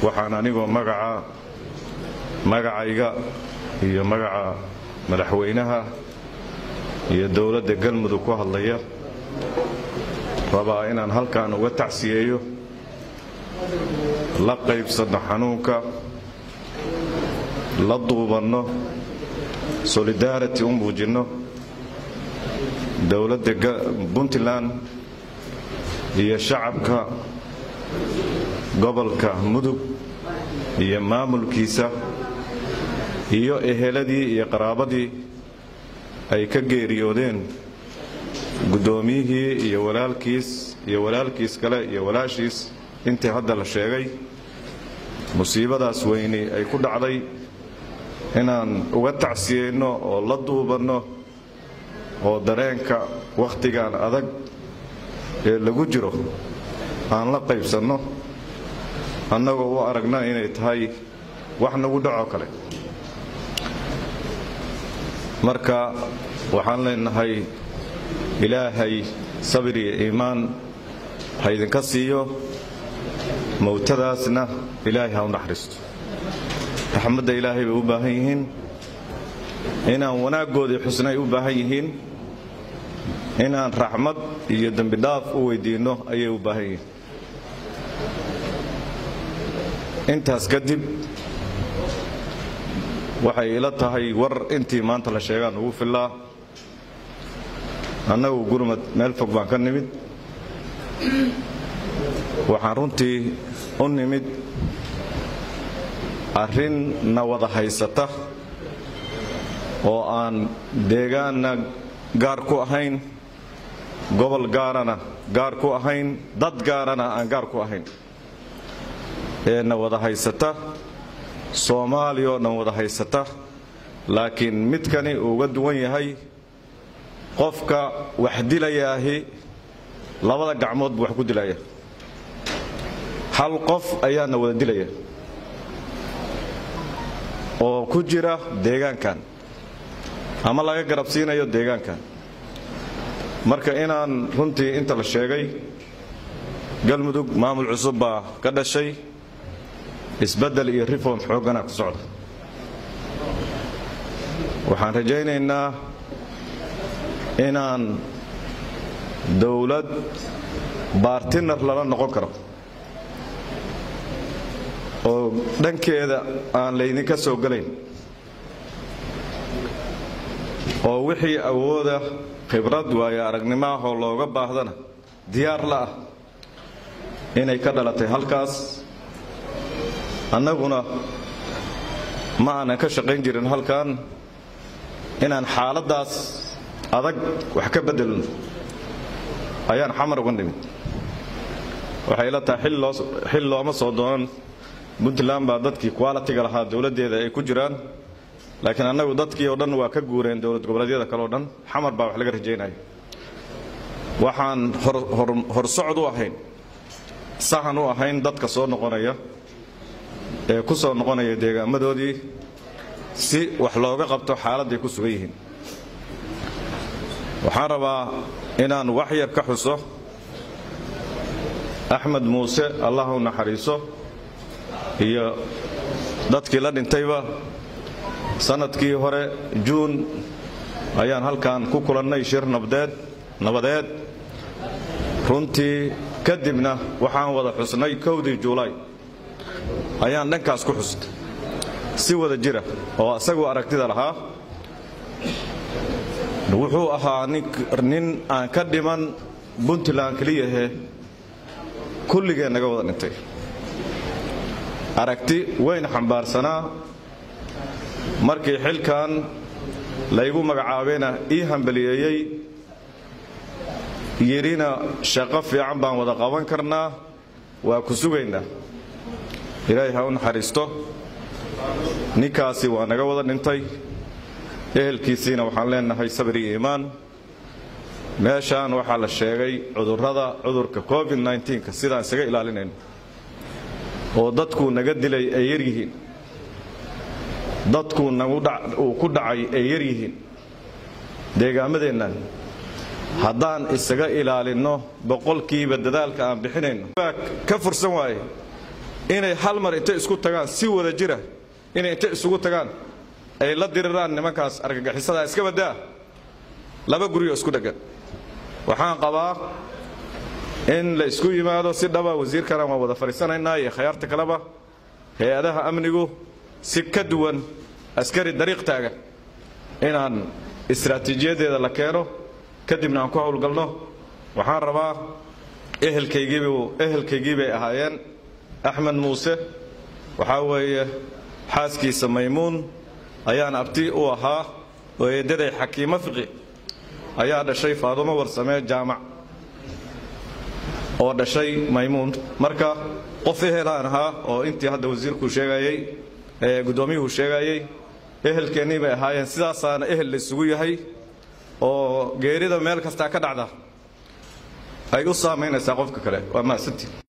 waxaan anigoo magaca magacayga iyo magaca madaxweynaha iyo dowladda galmudug ku hadlaya rabaa inaan halkan uga tacsiyeeyo la qaybsanno xanuunka la duubanno solidarity u muujinno dowladda puntland iyo shacabka gobolka mudug iyo maamulkiisa iyo eheladii iyo qaraabadii ay ka geeriyoodeen guddoomiyihii iyo walaalkiis iyo walaalkiis kale iyo walaashiis intii hadda la sheegay musiibadaas weyni ay ku dhacday inaan uga tacsiyeyno oo la duubanno oo dareenka wakhtigan adag ee lagu jiro aan la qaybsanno annagoo u aragna inay tahay wax nagu dhacoo kale marka waxaan leenahay ilaahay sabir iyo iimaan ha idinka siiyo mowtadaasna ilaahay ha u naxariisto raxmadda ilaahay bay u baahan yihiin inaan wanaaggoodii xusnay u baahan yihiin inaan raxmad iyo dembidhaaf u weydiinno ayay u baahan yihiin intaas kadib waxay ila tahay war intii maanta la sheegaan ugu fillaa annagu gurmad meel fog baan ka nimid waxaan runtii u nimid arrin na wada haysata oo aan deegaanna gaar ku ahayn gobol gaarana gaar ku ahayn dad gaarana aan gaar ku ahayn ee na wada haysata soomaaliya oo dhan wada haysata laakiin midkani uu uga duwan yahay qofka wax dilayaahi labada gacmood buu wax ku dilaya hal qof ayaana wada dilaya oo ku jira deegaankan ama laga garabsiinayo deegaankan marka inaan runtii inta la sheegay galmudug maamul cusub baa ka dhashay isbeddel iyo reform xooggana ku socda waxaan rajaynaynaa inaan dowlad baartinar lala noqon karo oo dhankeeda aan laydinka soo gelayn oo wixii awooda khibrad waayo aragnimaahoo looga baahdana diyaar la ah inay ka dhalatay halkaas annaguna ma aanan ka shaqayn jirin halkan inaan xaaladdaas adag wax ka beddelno ayaan xamar uga nimid waxay la tahay xil looma soo doonan puntland baa dadkii qualitiga lahaa dowladdeeda ay ku jiraan laakiin annagu dadkii oo dhan waa ka guureen dowlad goboleedyada kale o dhan xamar baa wax laga rajaynaya waxaan horsocod u ahayn sahan u ahayn dadka soo noqonaya ee ku soo noqonaya deegaamadoodii si wax looga qabto xaaladday ku sugan yihiin waxaan rabaa inaan wax yar ka xuso axmed muuse allah u naxariiso iyo dadkii la dhintayba sannadkii hore juun ayaan halkan ku kulannay shir nabdeed nabadeed runtii kadibna waxaan wada xusnay kowdii juulaay ayaan dhankaas ku xusnay si wada jira oo isaguu aragtida lahaa wuxuu ahaa nin aan ka dhiman puntland keliyahe kulligee naga wada dhintay aragti weyn xambaarsanaa markii xilkan laygu magacaabayna ii hambaliyeeyey yidhina shaqo fiican baan wada qaban karnaa waa ku sugaynaa ilaahay ha u naxariisto ninkaasi waa naga wada dhintay ehelkiisiina waxaan leenahay sabir iyo iimaan meeshaan waxaa la sheegay cudurrada cudurka covid nka sidaan isaga ilaalinayno oo dadkuu naga dilay ay yar yihiin dadkuu uu ku dhacay ay yar yihiin deegaamadeennan haddaan isaga ilaalinno boqolkiiba dadaalka aan bixinayno ka fursan waaye inay hal mar intay isku tagaan si wada jira inay intay isugu tagaan ay la diriraan nimankaas argagixisada iska badaa laba guriyoo isku dheggan waxaan qabaa in la isku yimaado si dhaba wasiirkana waan wada fadhiisanaynaa iyo khayaarta kaleba hay-adaha amnigu si ka duwan askari dariiq taagan inaan istaraatiijiyadeeda la keeno kadibna aan ku howlgalno waxaan rabaa ehelkaygiibu ehelkaygii bay ahaayeen axmed muuse waxaa weeye xaaskiisa maymuun ayaan abti u ahaa oo eeddaday xakiimo fiqi ayaa dhashay faadumo warsamee jaamac oo dhashay maymuun marka qof ehelaan ahaa oo intii hadda wasiirkuu sheegayey ee guddoomiyuhu sheegayey ehelkeennii bay ahaayeen sidaasaana ehel la isugu yahay oo geerida meel kastaa ka dhacda ay u saamaynaysaa qofka kale waa mahadsantiin